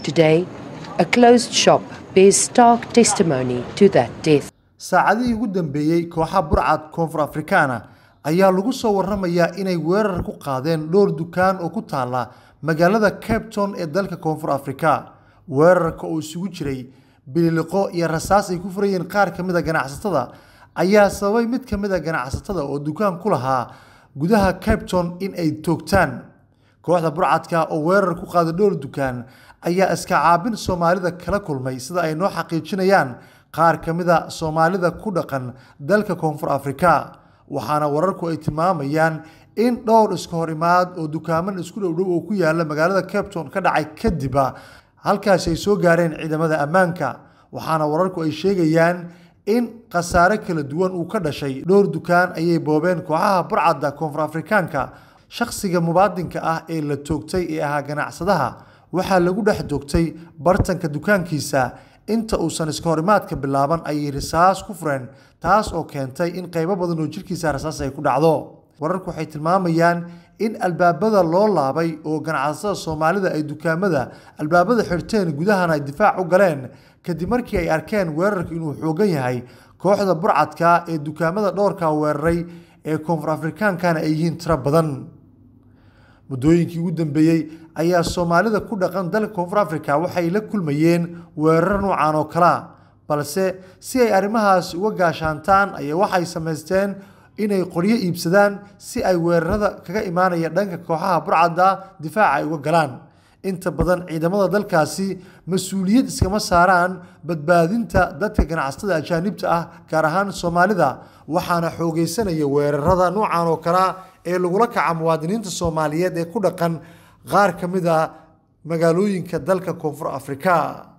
Today, a closed shop bears stark testimony to that death. saacadihii ugu dambeeyey kooxa burcad koonfur afrikaana ayaa lagu soo waramayaa inay weerar ku qaadeen dhowr dukaan oo ku taala magaalada cape town ee dalka koonfur afrika weerarka oo isugu jiray bililiqo iyo rasaas ay ku furayeen qaar ka mid a ganacsatada ayaa sababay mid ka mid a ganacsatada oo dukaan ku lahaa gudaha cape town in ay toogtaan kooxda burcadka oo weerar ku qaaday dhowr dukaan ayaa iska caabin soomaalida kala kulmay sida ay noo xaqiijinayaan qaar ka mid a soomaalida ku dhaqan dalka koonfur afrika waxaana wararku ay tilmaamayaan in dhowr iska hor imaad oo dukaaman isku dhowdhow oo ku yaala magaalada cape town ka dhacay kadiba halkaasi ay soo gaareen ciidamada ammaanka waxaana wararku ay sheegayaan in khasaare kala duwan uu ka dhashay dhowr dukaan ayay boobeen kooxaha burcadda koonfur afrikaanka shakhsiga mubaadinka ah ee la toogtay ee ahaa ganacsadaha waxaa lagu dhex toogtay bartanka dukaankiisa inta uusan iska horimaadka bilaaban ayay rasaas ku fureen taas oo keentay in qaybo badan oo jirkiisa rasaas ay ku dhacdo wararku waxay tilmaamayaan in albaabada loo laabay oo ganacsatada soomaalida ay dukaamada albaabada xirteen gudahana ay difaac u galeen kadib markii ay arkeen weerarka inuu xoogan yahay kooxda burcadka ee dukaamada dhowrka weeraray ee koonfur afrikaankana ay yihiin tiro badan muddooyinkii ugu dambeeyey ayaa soomaalida ku dhaqan dalka koonfur afrika waxay la kulmayeen weerar noocan oo kalea balse si ay arrimahaas uga gaashaantaan ayaa waxay samaysteen inay qoryo iibsadaan si ay weerarada kaga imaanaya dhanka kooxaha burcadda difaaca ay uga galaan inta badan ciidamada dalkaasi mas-uuliyad iskama saaraan badbaadinta dadka ganacsatada ajaanibta ah gaar ahaan soomaalida waxaana xoogeysanaya weerarada noocan oo kalea ee lagula kaca muwaadiniinta soomaaliyeed ee ku dhaqan qaar ka mid a magaalooyinka dalka koonfur afrika